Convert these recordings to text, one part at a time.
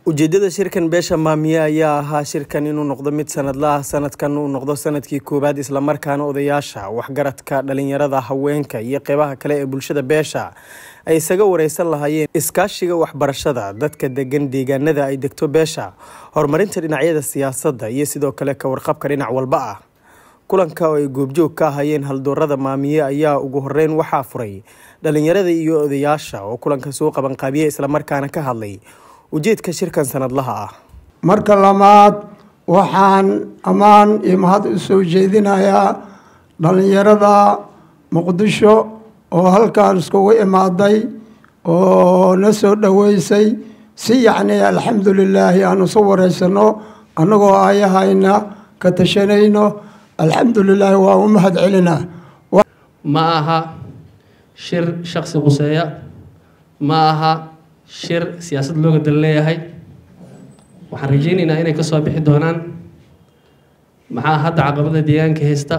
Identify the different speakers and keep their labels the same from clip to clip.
Speaker 1: ujeedada shirkan beesha maamiye ayaa ahaa shirkan inuu noqdo mid sanadla ah sanadkan uu noqdo sanadkii koowaad islamarkaana odayaasha waxgaradka dhalinyarada haweenka iyo qeybaha kale ee bulshada beesha ay isaga wareysan lahaayeen iskaashiga waxbarashada dadka degan deegaanada ay degto beesha horumarinta dhinacyada siyaasadda iyo sidoo kale ka warqabka dhinac walba ah kulanka oo ay goobjoog ka ahayeen haldoorada maamiye ayaa ugu horeyn waxaa furay dhalinyarada iyo odayaasha oo kulanka soo qabanqaabiya islamarkaana ka hadlay ujeedka shirkan sanadlaha ah
Speaker 2: marka labaad waxaan ammaan iyo mahad u soo jeedinayaa dhallinyarada muqdisho oo halkaan iskugu imaaday oo na soo dhoweysay si yacni alxamdulilaahi aan isu wareysano annagoo ayahayna ka tashanayno alxamdulilaahi waa u mahad celinaa
Speaker 3: ma aha shir shaksi quseeya ma aha shir siyaasad looga dal leeyahay waxaan rajeyneynaa inay kasoo bixi doonaan maxaa hadda caqabada deegaanka haysta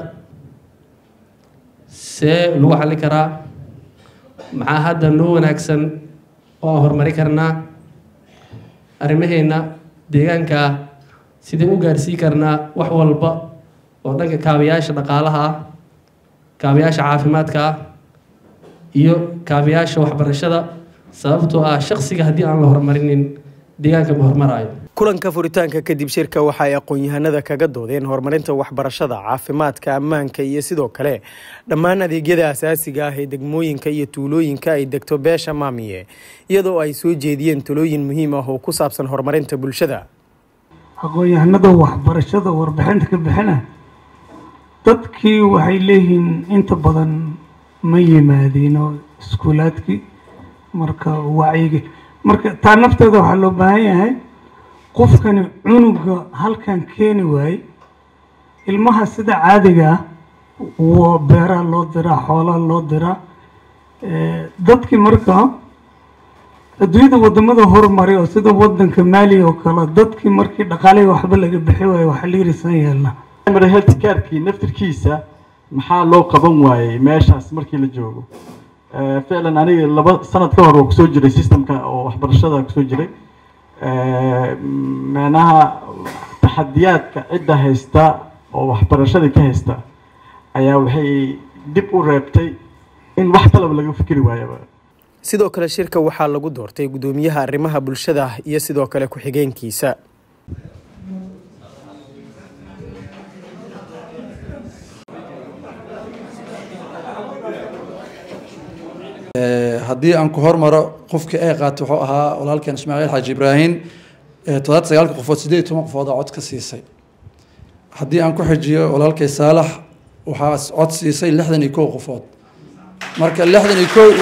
Speaker 3: see lagu xalli karaa maxaa hadda noo wanaagsan oo horumari karnaa arrimaheena deegaanka sidee u gaarsii karnaa wax walba oo dhanka kaabayaasha dhaqaalaha ah kaabayaasha caafimaadka ah iyo kaabayaasha waxbarashada sababtoo ah shaksiga haddii aan la horumarinin deegaanka ma hormaraayo
Speaker 1: kulanka furitaanka kadib shirka waxa ay aqoon-yahanada kaga doodeen horumarinta waxbarashada caafimaadka ammaanka iyo sidoo kale dhammaan adeegyada asaasiga ah ee degmooyinka iyo tuulooyinka ay degto beesha maamiye iyadoo ay soo jeediyeen talooyin muhiim ah oo ku saabsan horumarinta bulshada
Speaker 4: aqoon-yahanada waxbarashada warbixinta ka bixina dadkii waxay leeyihiin inta badan ma yimaadiino iskuulaadkii marka wacyiga marka taa nafteeda waxaa loo baahan yahay qofkani cunuga halkan keeni waaye ilmaha sida caadiga ah w beeraha loo diraa xoolaha loo diraa dadkii marka adduunyada wadamada horumaray oo sida wadanka maaliya oo kale dadkii markii dhaqaalihii waxba laga bixi waayo waxaa la yirisan yeelnaa
Speaker 5: health carkii naftirkiisa maxaa loo qaban waayey meeshaas markii la joogo ficlan aniga laba sanad ka hor oo kusoo jiray systemka oo waxbarashada kusoo jiray micnaha taxadiyaadka cidda haysta oo waxbarashadii ka haysta ayaa waxay dib u reebtay in wax kalaba laga fikri waayaba
Speaker 1: sidoo kale shirka waxaa lagu doortay guddoomiyaha arrimaha bulshada iyo sidoo kale ku-xigeenkiisa
Speaker 6: haddii aan ku hormaro qofkii ay qaatay wuxuu ahaa walaalkeen ismaaciil xaaji ibraahim toddobaatan sagaalka qofood sideed iyo toban qofood oo cod ka siisay haddii aan ku xijiyo walaalkay saalax waxaa cod siisay lixdan iyo kow qofood marka lixdan iyo kow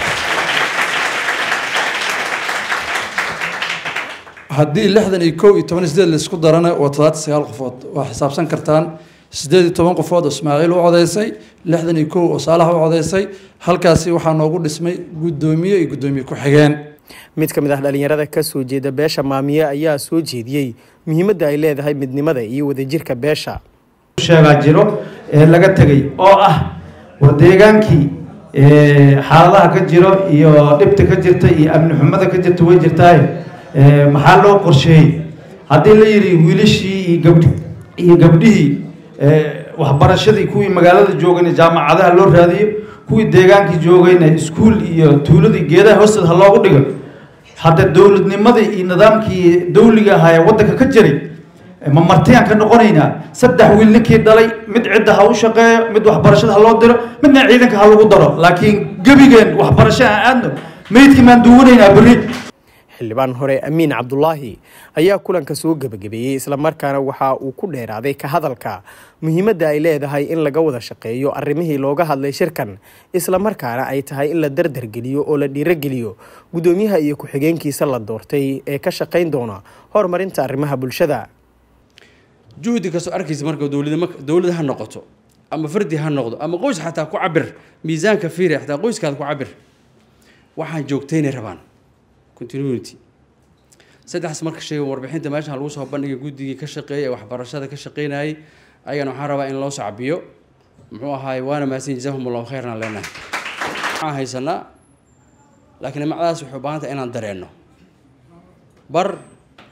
Speaker 6: haddii lixdan iyo kow iyo toban iyo sideed laisku darana waa toddobaatan sagaal qofood waa xisaabsan kartaan sideed iyo toban qofood oo ismaaciil u codeysay lixdan iyo kow oo saalax u codeysay halkaasi waxaa noogu dhismay guddoomiye iyo guddoomiye ku-xigeen
Speaker 1: mid ka mid ah dhalinyarada kasoo jeeda beesha maamiye ayaa soo jeediyey muhiimadda ay leedahay midnimada iyo wadajirka beesha
Speaker 7: sheegaa jiro ee laga tegay oo ah war deegaankii xaaladaha ka jiro iyo dhibta ka jirta iyo amni xumada ka jirta way jirtaaye maxaa loo qorsheeyey haddii la yidhi wiilashii iyo gabdh iyo gabdhihii waxbarashadii kuwii magaalada joogayna jaamacadaha loo raadiyo kuwii deegaankii joogayna iskuul iyo tuuladii geedaha hoosteed ha loogu dhigo hadda dowladnimadii iyo nidaamkii dawliga ahaa ee waddanka ka jiray ma martiyaan ka noqonaynaa saddex wiil ninkii dhalay mid cidda ha u shaqeeyo mid waxbarashada ha loo diro midna ciidanka ha lagu daro laakiin gebigeen waxbarasho aan aadno meydkii maan duwanaynaa berri
Speaker 1: xildhibaan hore amiin cabdulaahi ayaa kulanka soo gebagabeeyey islamarkaana waxa uu ku dheeraaday ka hadalka muhiimadda ay leedahay in laga wada shaqeeyo arrimihii looga hadlay shirkan islamarkaana ay tahay in la dardargeliyo oo la dhiirogeliyo guddoomiyaha iyo ku-xigeenkiisa la doortay ee ka shaqayn doona horumarinta arrimaha bulshada
Speaker 6: juhdi kastoo arkaysa marka dowlad dowlad ha noqoto ama fardi ha noqdo ama qoys xataa ku cabir miisaanka fiiri xataa qoyskaada ku cabir waxaan joogtaynay rabaan continuity saddexdaas marka sheega warbixinta meeshan lagu soo bandhigay guddigii ka shaqeeyay ee waxbarashada ka shaqeynayay ayagana waxaan rabaa in loo sacbiyo muxuu ahaay waana mahadsan jazaahum allahu khayran leenahay waxaan haysanaa laakiin macdaas waxay u baahan tahay inaan dareenno bar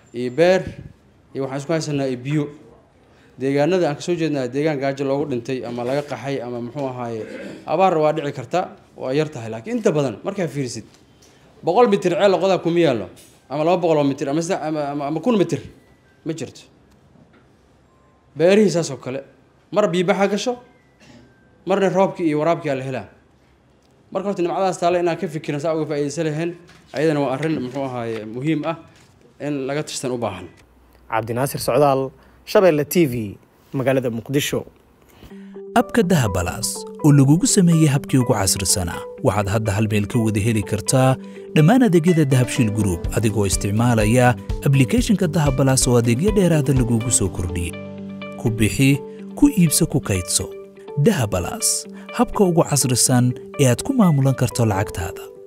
Speaker 6: iyo beer iyo waxaan isku haysanaa iyo biyo deegaanada aan kasoo jeednaa deegaan gaajo loogu dhintay ama laga qaxay ama muxuu ahaaye abaar waa dhici karta waa yar tahay laakiin inta badan markaa fiirisid boqol mitir ceel qodaa kuma yaallo ama laba boqol oo mitir ama sida- ama ama- ama kun mitir ma jirto beerihii saas oo kale mar biibaxa gasho marna roobkii iyo waraabkii aa la helaa marka horta nimcadaas taale inaan ka fikiran saa uga faa'iidaysan lahayn ayadana waa arrin muxuu ahaaye muhiim ah in laga tashtan u baahan
Speaker 1: cabdinaasir socdaal shabeelle t v magaalada muqdisho
Speaker 8: abka dahabalaas oo lagugu sameeyey habkii ugu casrisanaa waxaad hadda hal meel ka wada heli kartaa dhammaan adeegyada dahabshiil group adigoo isticmaalaya ablicathonka dahabalaas oo adeegyo dheeraada lagugu soo kordhiyey ku bixi ku iibso ku kaydso dahabalaas habka ugu casrisan ee aad ku maamulan karto lacagtaada